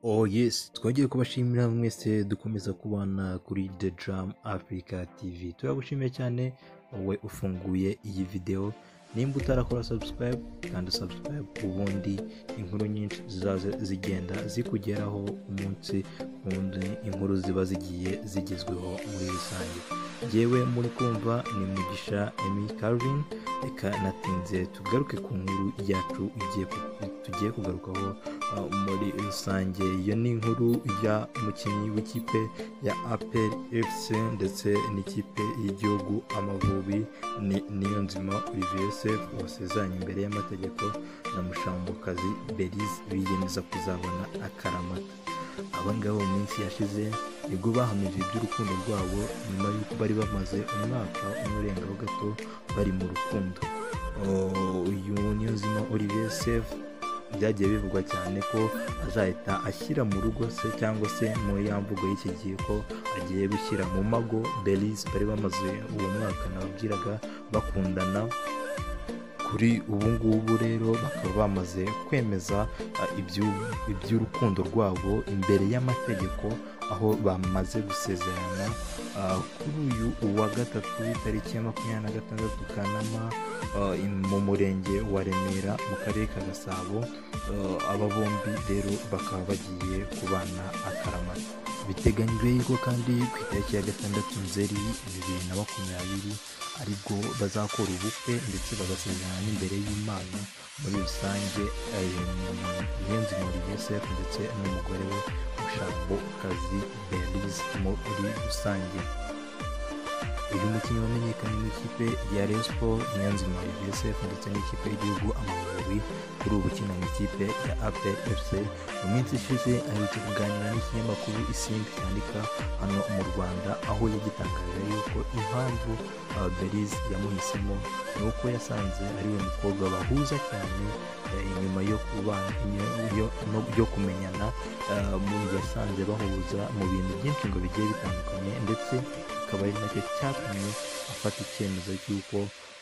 Oh yes, twongeye kubashimira mwese dukomeza kubana kuri The Drum Africa TV. Turagushimiye cyane wowe ufunguye iyi video. Nimba utarakora subscribe, kandi subscribe ubundi inkuru nyinshi zizaza zigenda zikugeraho umunsi ku wundi inkuru ziba zigiye zigezweho muri rusange. Yewe muri kumva ni Mugisha Emmy Calvin, reka natinze tugaruke ku nkuru yacu igiye ku- tugiye kugarukaho uh, muri rusange iyo ni inkuru ya umukinnyi w'ikipe ya apel fc ndetse n'ikipe y'igihugu amavubi ni- niyo nzima olivier sef wasezeranye imbere y'amategeko na mushambokazi belize biyemeza kuzabona akaramata aba ngaba mu minsi yashize nibwo bahamije iby'urukundo rwabo nyuma y'uko bari bamaze umwaka umwe urengaho gato bari mu rukundo Oh, uyu niyonzima olivier sef byagiye bivugwa cyane ko azahita ashyira mu rugo se cyangwa se mu ya mvugo y'iki gihe ko agiye gushyira mu mago belize bari bamaze uwo mwaka nababwiraga bakundana kuri ubu ngubu rero bakaba bamaze kwemeza uh, iby'u- iby'urukundo rwabo imbere y'amategeko aho bamaze gusezerana uh, kuri uyu uwa gatatu tariki ya makumyabiri na gatandatu kanama uh, in- mu murenge wa remera mu karere ka gasabo Uh, aba bombi rero bakaba bagiye kubana akaramata biteganyijwe yuko kandi ku itariki ya gatandatu nzeri bibiri na makumyabiri aribwo bazakora ubukwe ndetse bagasezerana n'imbere y'imana muri rusange irenze muri yosef ndetse n'umugore we ushambo kazi belize muri rusange uyu mukinnyi wamenyekanye n'ikipe ya Rayon Sports Nyanzima UVSF ndetse n'ikipe y'igihugu Amavubi kuri ubu ukina mu ikipe ya APR FC mu minsi ishize aherutse kuganira n'ikinyamakuru Isimbi cyandika hano mu Rwanda aho yagitangaje yuko impamvu uh, Belize yamuhisemo ni uko yasanze ari we mukobwa bahuza cyane eh, inyuma yo kubana iyo- iyo- no- yo kumenyana uh, mu yasanze bahuza mu bintu byinshi ngo bigiye bitandukanye ndetse akaba ari nacyo cyatumye afata icyemezo cy'uko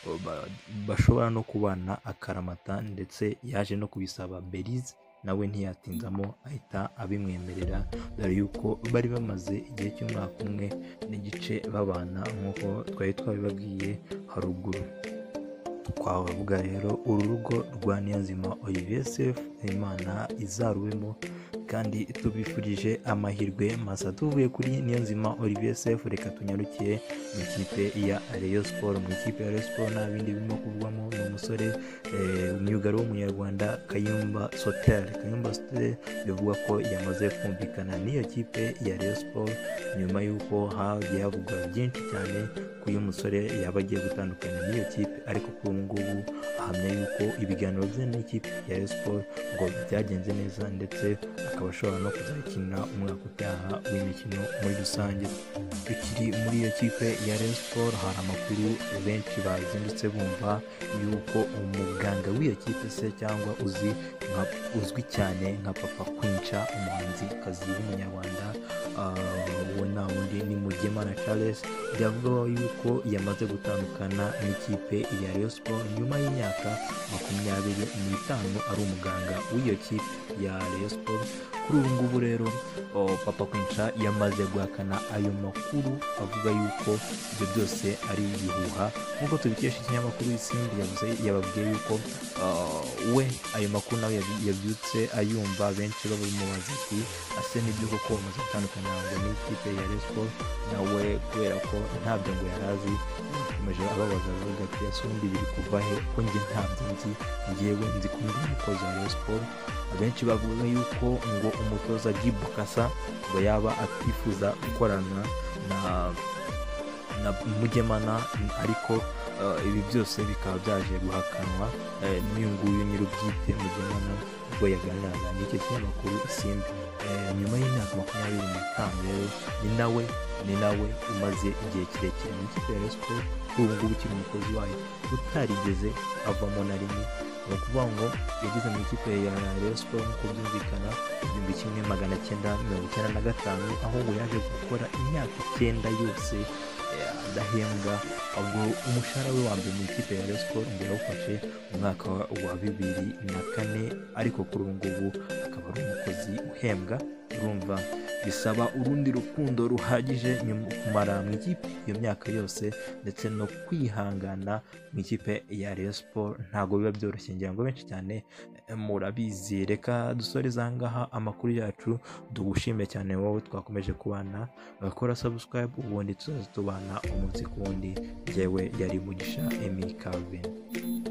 uh, ba- bashobora no kubana akaramata ndetse yaje no kubisaba belize nawe ntiyatinzamo ahita abimwemerera dore yuko bari bamaze igihe cy'umwaka umwe n'igice babana nk'uko twari twabibabwiye haruguru twavuga rero uru rugo rwa niyonzima olivier sef imana izarubemo kandi tubifurije amahirwe masa tuvuye kuri niyonzima olivier sef reka tunyarukiye mu ikipe ya Rayon Sport mu ikipe ya Rayon Sport nta bindi birimo kuvugwamo ni umusore eh, myugari w'umunyarwanda Kayumba Soter Kayumba Soter bivugwa ko yamaze kumvikana n'iyo kipe ya Rayon Sport nyuma y'uko hagiye havugwa byinshi cyane ko uyu musore yaba agiye gutandukana n'iyo kipe ariko kuri ubu ngubu ahamya yuko ibiganiro bye n'ikipe ya Rayon Sport ngo byagenze neza ndetse akaba ashobora no kuzakinira umwaka utaha w'imikino muri rusange tukiri muri iyo kipe ya Rayon Sport hari amakuru benshi bazindutse bumva yuko umuganga w'iyo kipe se cyangwa uzi nka, uzwi cyane nka Papa Kwinca umuhanzi kazi w'umunyarwanda uh, we nta wundi ni Mugemana Charles byavugaho yuko yamaze gutandukana n'ikipe ya Rayon Sport nyuma y'imyaka makumyabiri n'itanu ari umuganga w'iyo kipe ya Rayon Sport kuri ubu ngubu rero oh, papa kwinca yamaze guhakana ayo makuru avuga yuko ibyo byose ari ibihuha nk'uko tubikesha ikinyamakuru isimbi yavuze yababwiye yuko ah, we ayo makuru nawe yabi- yabyutse ayumva benshi babimubaza ati ase n'ibyo koko bamaze gutandukana ngo n'ikipe ya respo nawe kubera ko ntabyo ngo yari azi yakomeje ababaza avuga ati ese ubundi biri kuva he ko njye ntabyo nzi ngewe nzi ko ndi umukozi wa respo abenshi bavuga yuko ngo umutoza Gibu Kasa ngo yaba atifuza gukorana na na Mugemana ariko eh, ibi byose bikaba byaje guhakanwa eh, n'uyu nguyu nyir'ubwite Mugemana ubwo yaganiraga n'icyo kinyamakuru Isimbi Eh, nyuma y'imyaka makumyabiri n'itanu rero ni nawe ni nawe umaze igihe kirekire mu ikipe ya Rayon Sports kuri ubu ngubu ukiri umukozi wayo utarigeze avamo na rimwe ni ukuvuga ngo yageze mu ikipe ya Rayon Sports nk'uko byumvikana igihumbi kimwe magana cyenda mirongo icyenda na gatanu aho ngo yaje gukora imyaka icyenda yose eh, adahembwa ubwo umushahara we wa mbere mu ikipe ya Rayon Sports ngo yawufashe mu mwaka wa bibiri na kane ariko kuri ubu ngubu akaba ari umukozi uhembwa guhembwa urumva bisaba urundi rukundo ruhagije nyuma- kumara mu ikipe iyo myaka yose ndetse no kwihangana mu ikipe ya Rayon Sport ntabwo biba byoroshye ngira ngo benshi cyane eh, murabizi reka dusoreze aha ngaha amakuru yacu tugushime cyane wowe twakomeje kubana bakora subscribe ubundi tuzaza tubana umunsi ku wundi njyewe yari mugisha Emmy Calvin